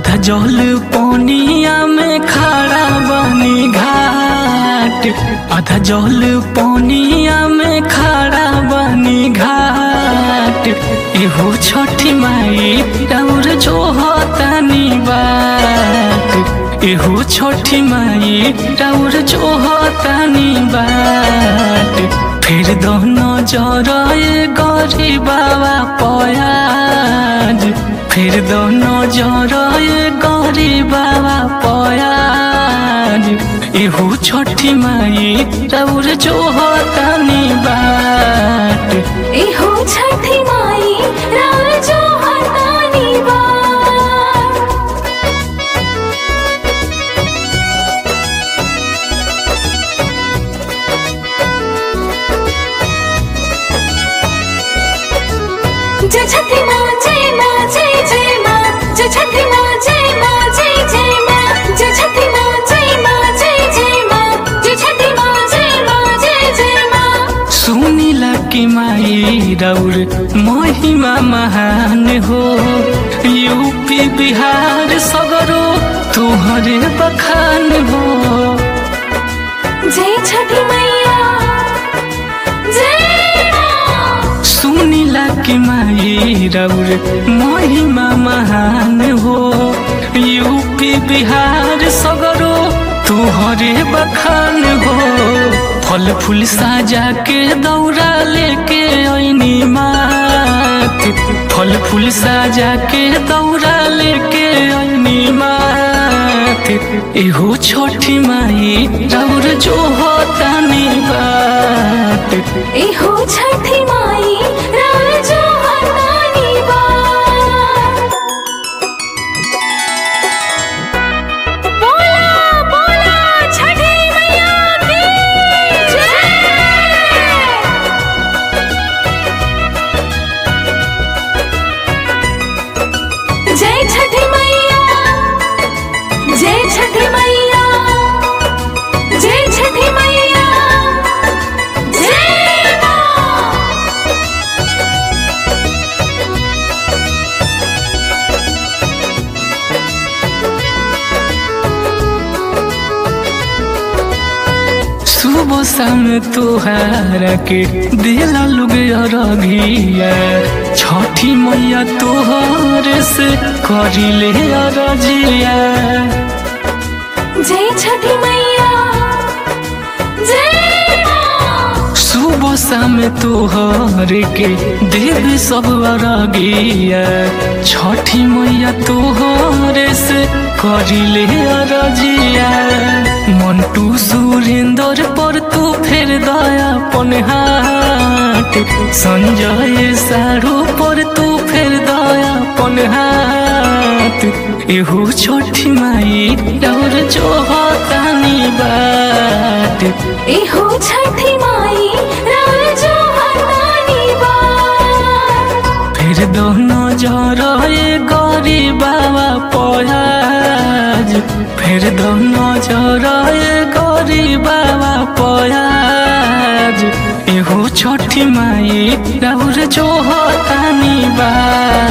आधा जल पनिया में खड़ा बनी घाट आधा जल पनिया में खड़ा बनी घाट एहो छठी माई और जो होतानी बात एहो छठी माई और जो होतानी बात फिर दोनों जरए गरी बाबा पयाज फिर दोनों जरए गरी बाबा पयाज एहू छठी माई रौर जो होतानी बाट एहो छठी माई राजो हतानी बार जय छठी माँ जय माँ जय जय माँ जय छठी माँ जय माँ जय जय माँ जय छठी माँ जय माँ जय जय माँ जय छठी माँ जय माँ जय जय माँ सुनिला कि माई रौर महिमा महान हो यूपी बिहार सगरो तुहरे बखान हो जय छठी मैया जय माँ सुनिला कि माई रौर महिमा महान हो यूपी बिहार सगरो तुहरे बखान हो फल फूल साजा के दौरा लेके ऐनी मात फल फूल साजा के दौरा लेके ऐनी मात एहो छोटी माई रौर जो होतानी बात एहो छठी माई राजो हतानी बार बोला बोला छठी मैया की जय जय छठी मैया जय छठी मैया जय छठी मैया जय माँ सुबह शाम तोहारा के दिला लोग अरघिया छठी मैया तोहर से करिले अरजिया जय छठी मैया जय माँ सुबह शाम तोहर के देव सब अरगिया छठी मैया तोहर से करिले अरजिया मंटू सुरेंद्र पर तू फेर दया पन हाथ संजय सारू पर तू फेर दया पन हाथ एहू छठी माई और जो होतानी बात एहो छठी माई राजो हतानी बार फिर दोनों जरए गरी बाबा पयाज फिर दोनों जरए गरी बाबा पयाज एहो छठी माई और जो होतानी बात